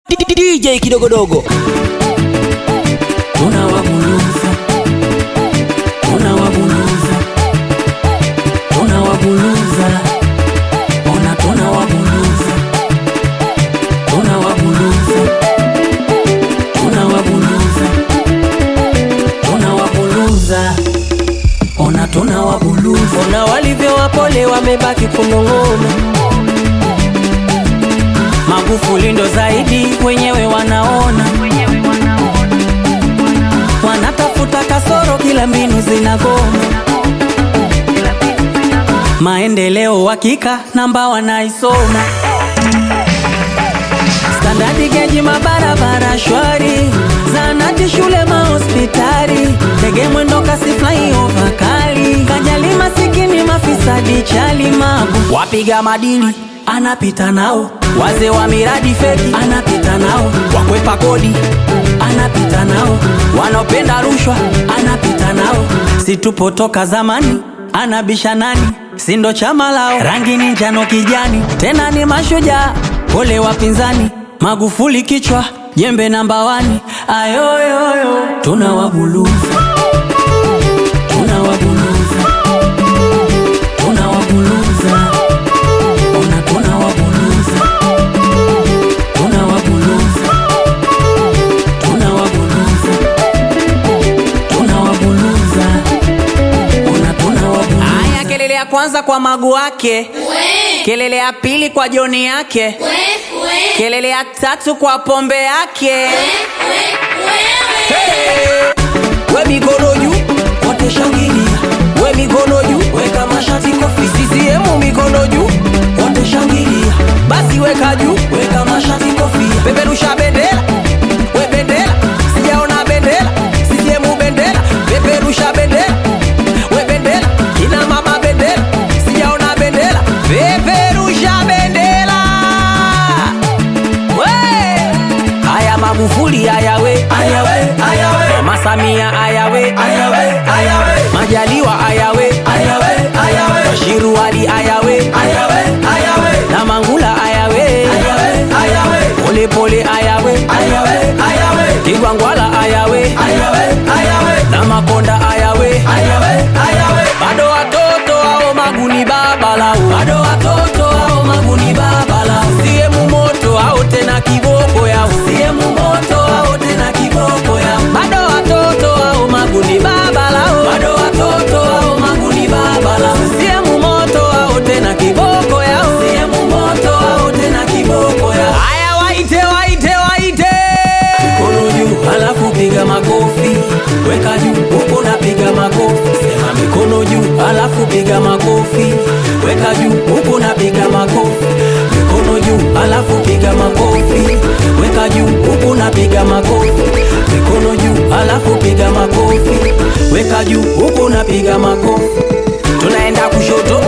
DJ kidogodogo tunawabuluza tunawabuluza tunawabuluza ona tunawabuluza tunawabuluza tunawabuluza tunawabuluza ona tunawabuluza ona walivyo wapole wamebaki kunong'ona Magufuli ndo zaidi wenyewe wanaona, wanatafuta kasoro, kila mbinu zinagoma. Maendeleo hakika namba wanaisoma, standadi geji, mabarabara shwari, zanati, shule, mahospitali, ndege mwendo kasi, flyover kali, kajali masikini, mafisadi, chali, magu, wapiga madili anapita nao, wazee wa miradi feki anapita nao, wakwepa kodi anapita nao, wanaopenda rushwa anapita nao, situpo toka zamani anabisha nani, sindo chama lao, rangi ni njano kijani, tena ni mashujaa, pole wapinzani, Magufuli kichwa jembe namba wani, ayoyoyo tunawabuluza tunawabuluza tunawabuluza ona tunawabuluza tunawabuluza tunawabuluza tunawabuluza ona tunawabuluza haya kelele ya kwanza kwa magu wake kelele ya pili kwa joni yake kelele ya tatu kwa pombe yake we mikono juu wote shangilia we mikono juu weka mashati kofi CCM mikono juu wote shangilia basi weka juu weka mashati kofi peperusha bendera we bendera sijaona bendera CCM bendera peperusha bendera we bendera kina mama bendera sijaona bendera peperusha bendera we haya Magufuli haya we haya we haya we Mama Samia haya we haya we haya we Majaliwa haya we haya we haya we Bashiru Ali haya we haya we haya we na Mangula haya we haya we haya we Pole pole haya we haya we haya we Kigwangwala haya we haya we haya we na Makonda haya we haya we haya we bado watoto hao maguni baba lao bado watoto hao maguni baba lao siemu moto hao tena kiboko yao siemu moto hao tena kiboko yao bado watoto hao maguni baba lao bado watoto hao maguni baba lao siemu moto hao tena kiboko yao siemu moto hao tena kiboko yao haya waite waite waite mikono juu alafu piga makofi weka juu huko napiga makofi sema mikono juu alafu piga makofi weka juu huko napiga makofi mikono juu alafu piga makofi weka juu huko napiga makofi mikono juu alafu piga makofi weka juu huko napiga makofi tunaenda kushoto